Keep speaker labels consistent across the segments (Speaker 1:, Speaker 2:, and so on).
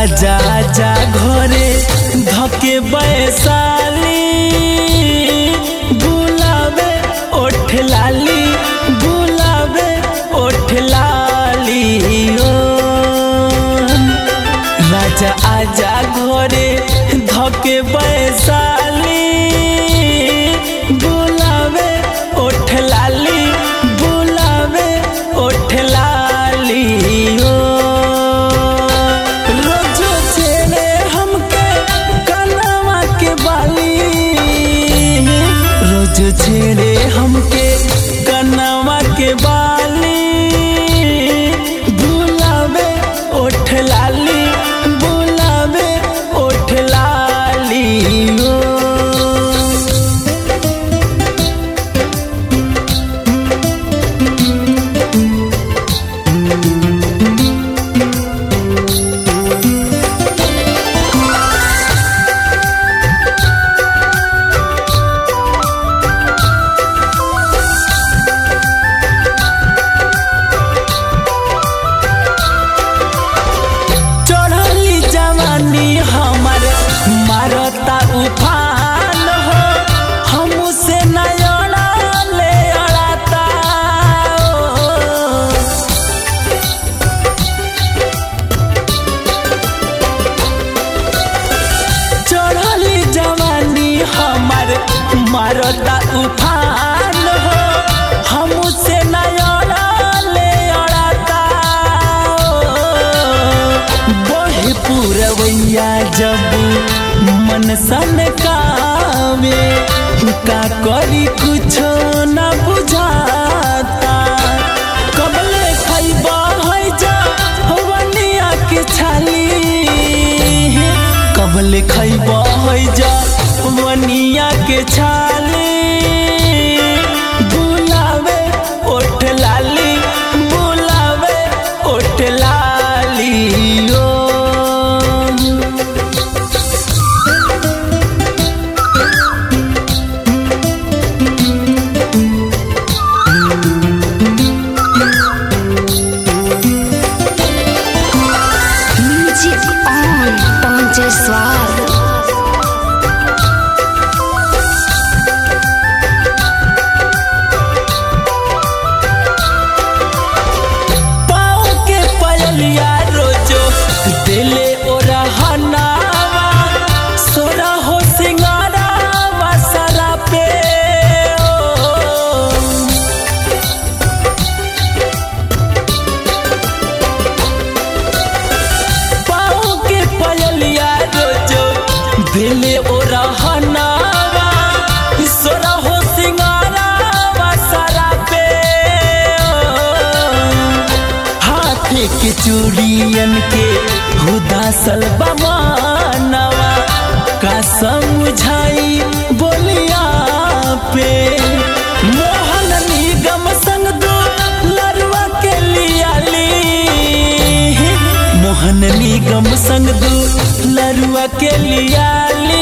Speaker 1: राजा जा घरे धके बैसाली बुलावे ओठ लाली बुलावे ओठ लाली ओ राजा आजा घरे धके बैसाली बुलावे ओठ लाली बुलावे ओठ लाली ओ रोजो छेड़े हमके कनवा के बाली रोज छेड़े हमके कनवा के बाली बुलावे ओठ लाली बुलावे ओठ लाली ओ चढ़ली जवानी हमर मारता उफान हो हमसे नयना ले अड़ाता ओ। चढ़ली जवानी हमर मारता उफान हो हमसे नयना ले अड़ाता बहे पूरवैया जब मन सन कावे का करी कुछो न बुझाता कबले खैबा है जा हवनिया के छाली कबले खैबा है जा वनिया के छाली बुलावे ओठ लाली बुलावे ओठ लाली ओ
Speaker 2: Music on Ponte Suave.
Speaker 1: पाँव के पयलिया रोजो दिले ओरा हनावा सोरा हो सिंगारावा सरा पे ओ। पाँव के पयलिया रोजो दिले ओरा हनावा सोरा हो सिंगारावा सरा पे ओ। हाथे के चूड़ियन के हुदासल बमानवा का समझाई बोलिया पे मोहन निगम संग दो लरुआ के लियाली मोहन निगम संग दो लरुआ के लियाली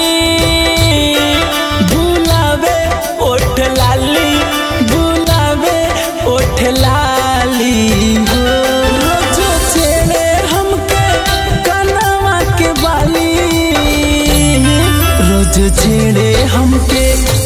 Speaker 1: बुलावे ओठ लाली बुलावे ओठ लाली हो रोजो छेड़े हमके कनवा के बाली रोज छेड़े हमके